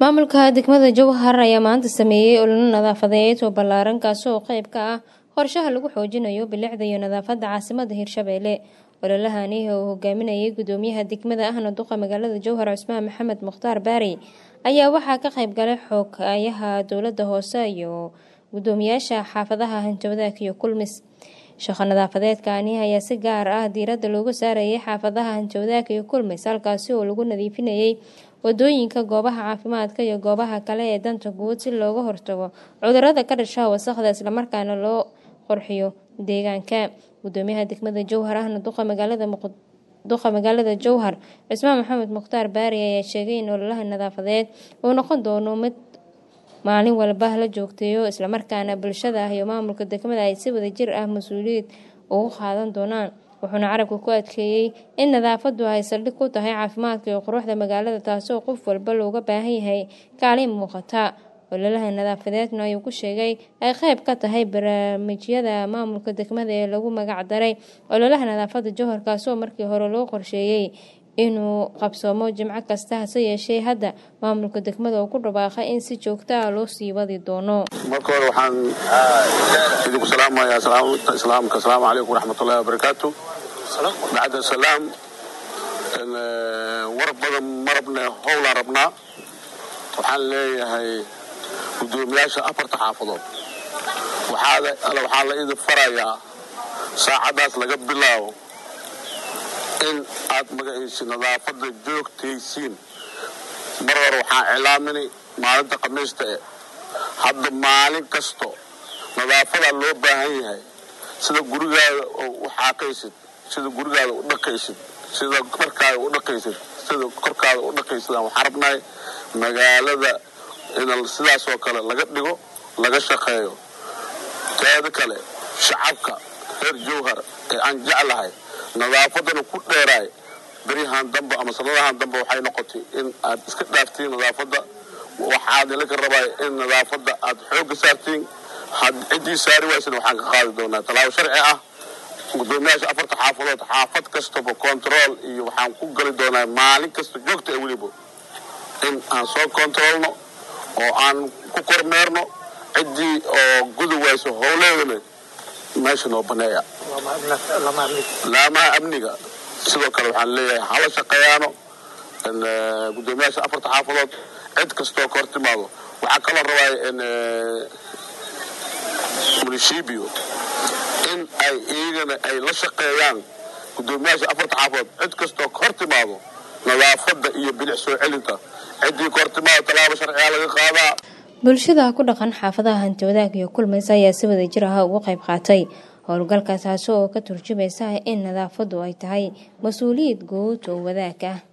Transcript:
maamulka degmada jowhar ayaa maanta sameeyey ololo nadaafadeed oo ballaaran kaasi oo qeyb ka ah qorshaha lagu xoojinayo bilicda iyo nadaafadda caasimada hirshabeelle ololahani oo hogaaminayay gudoomiyaha degmada ahna duqa magaalada jowhar cusmaan maxamed mukhtaar baari ayaa waxaa ka qeyb galay xoogayaha dowlada hoose iyo gudoomiyaasha xaafadaha hanjawdaak iyo kulmis shaqo nadaafadeedkani ayaa si gaar ah diiradda loogu saarayay xaafadaha hanjawdaak iyo kulmis halkaasi oo lagu nadiifinayay wadooyinka goobaha caafimaadka iyo goobaha kale ee danta guud si looga hortago cudurada ka dhasha wasaqda islamarkaana loo qorxiyo deegaanka gudoomiyaha degmada jowhar ahna duqa magaalada duqa magaalada jowhar cismaan maxamed mukhtaar baari ayaa sheegay in ololaha nadaafadeed uu noqon doono mid maalin walba la joogteeyo islamarkaana bulshada ah iyo maamulka degmada ay si wadajir ah mas-uuliyad ugu qaadan doonaan wuxuuna carabka ku adkeeyey in nadaafadu ay saldhig ku tahay caafimaadka iyo quruxda magaalada taasoo qof walba looga baahan yahay kaalin muuqata ololaha nadaafadeedna ayuu ku sheegay ay qeyb ka tahay barnaamijyada maamulka degmada ee lagu magac daray ololaha nadaafada jowhar kaasoo markii hore loo qorsheeyey inuu qabsoomo jimco kasta hase yeeshee hadda maamulka degmada oo ku dhawaaqay in si joogta ah loo sii wadi doono marka hore waxaan idinku salaamayaa islaamka asalaamu calaykum waraxmatullahi wabarakaatu bacda salaam war badan ma rabne howlaan rabnaa waxaan leeyahay gudoomiyaasha afarta xaafadood waxaa la idin farayaa saacadaas laga bilaabo in aad magaciisi nadaafada joogtaysiin mar hore waxaan cilaaminay maalinta khamiista e hadda maalin kasto nadaafadaa loo baahan yahay sida gurigaada u xaaqaysid sida gurigaada u dhaqaysid sida markaada u dhaqaysid sida korkaada u dhaqaysidaan waxaan rabnahay magaalada in sidaasoo kale laga dhigo laga shaqeeyo teeda kale shacabka reer jowhar ee aan jeclahay nadaafadana ku dheeraay beryahan dambe ama sanadahan dambe waxay noqotay in aad iska dhaaftiin nadaafadda waxaad ilaka rabaa in nadaafadda aad xoogga saartiin ciddii saari waysana waxaan ka qaadi doonaa tallaabo sharci ah gudoomiyaasha afarta xaafadood xaafad kastaba control iyo waxaan ku gali doonaa maalin kasta joogta ee weliba in aan soo controlno oo aan ku kormeerno ciddii oo gudi wayso howleedana meesha noo baneeya laamaha amniga sidoo kale waxaan leeyahay hala shaqeeyaano gudoomiyaasha afarta xaafadood cid kastoo ka hor timaado waxaa kaloo rabaa munishibio in ay iyagana ay la shaqeeyaan gudoomiyaasha afarta xaafadood cid kastoo ka hor timaado nadaafadda iyo bilic soo celinta ciddii ka hor timaado tallaabo sharcigaa laga qaadaa bulshada ku dhaqan xaafadaha hantiwadaag iyo kulmays ayaa si wadajir ah uga qayb qaatay howlgalka taasi oo ka turjumaysa in nadaafadu ay tahay mas-uuliyad guud oo wadaag ah